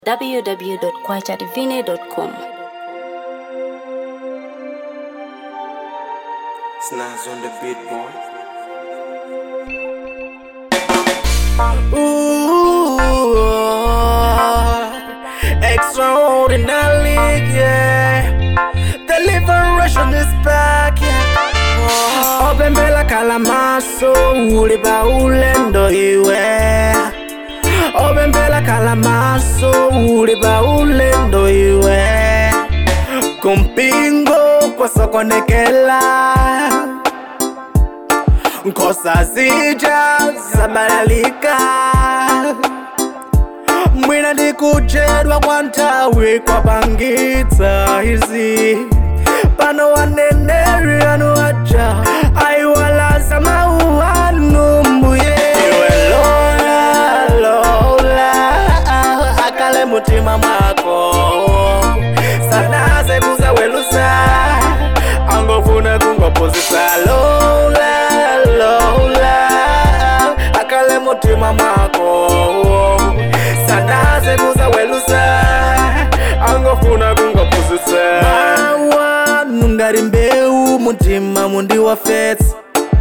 www.kwachativine.com. Snaz on the beat, boy. Ooh, extraordinary, yeah. The liberation is back, yeah. Oh, obembela kalamaso uliba ulendo iwe obembela kalamaso uliba ulendo iwe kumpingo kwasokonekela nkhosa zija zabalalika mwina ndikujedwa kwa nthawi kwapangitsa izi pano waneneri anu aja aiwalaza mawu anu mbuye iwe lola lola akale mutima mwako sanaze kuzawelusa angofuna kungopozisa lola lola akale mutima mwako sanaze kuzawelusa angofuna kungopozisa mawanu ngari mbeu mutima mundi wa fetsa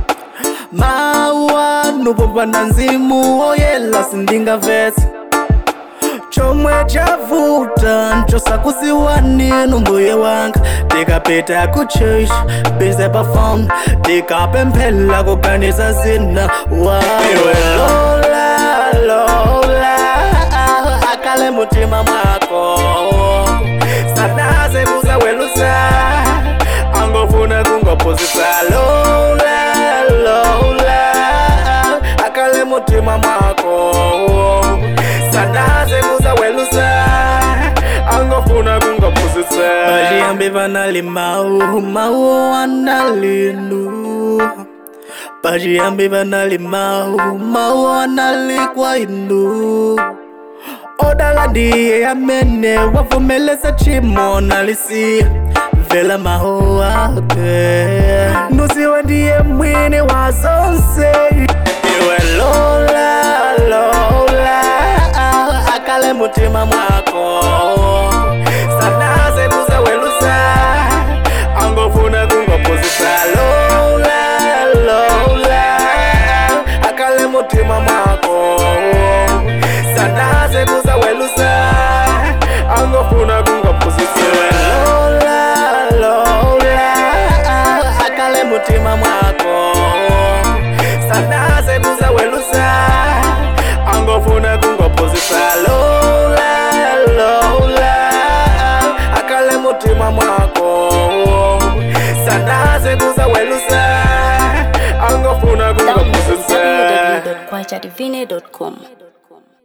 mawanu popanda nzimu oyela sindingavetsa chomwe chavuta nchosakuziwaninu mbuye wanga tikapita kuchurch bize pafom tikapemphela kuganiza zina waiwe lola lola akale mutima mwako sanaze kuzawelusa angofuna kungopozisa lola lola akale mutima mwako sanaze kuzawelusa angofuna kungopozisa baliyambe vanali mau mau analinu baliyambe vanali mau mau anali kwa inu odala ndiye amene wavumeleza chimo nalisiya mvela mawu ake nuziwe ndiye mwini wa zonse iwe lola lola akale mutima mwako sanaze kuzawelusa angofuna kungopozisa lola lola akale mutima mwako sanaze kuzawelusa angofuna kungopozisa lola lola akale mutima mwako sanaze kuzawelusa angofuna kungopozisa lola lola akale mutima mwako sanaze kuzawelusa angofuna kungopozisa www.kwachativine.com.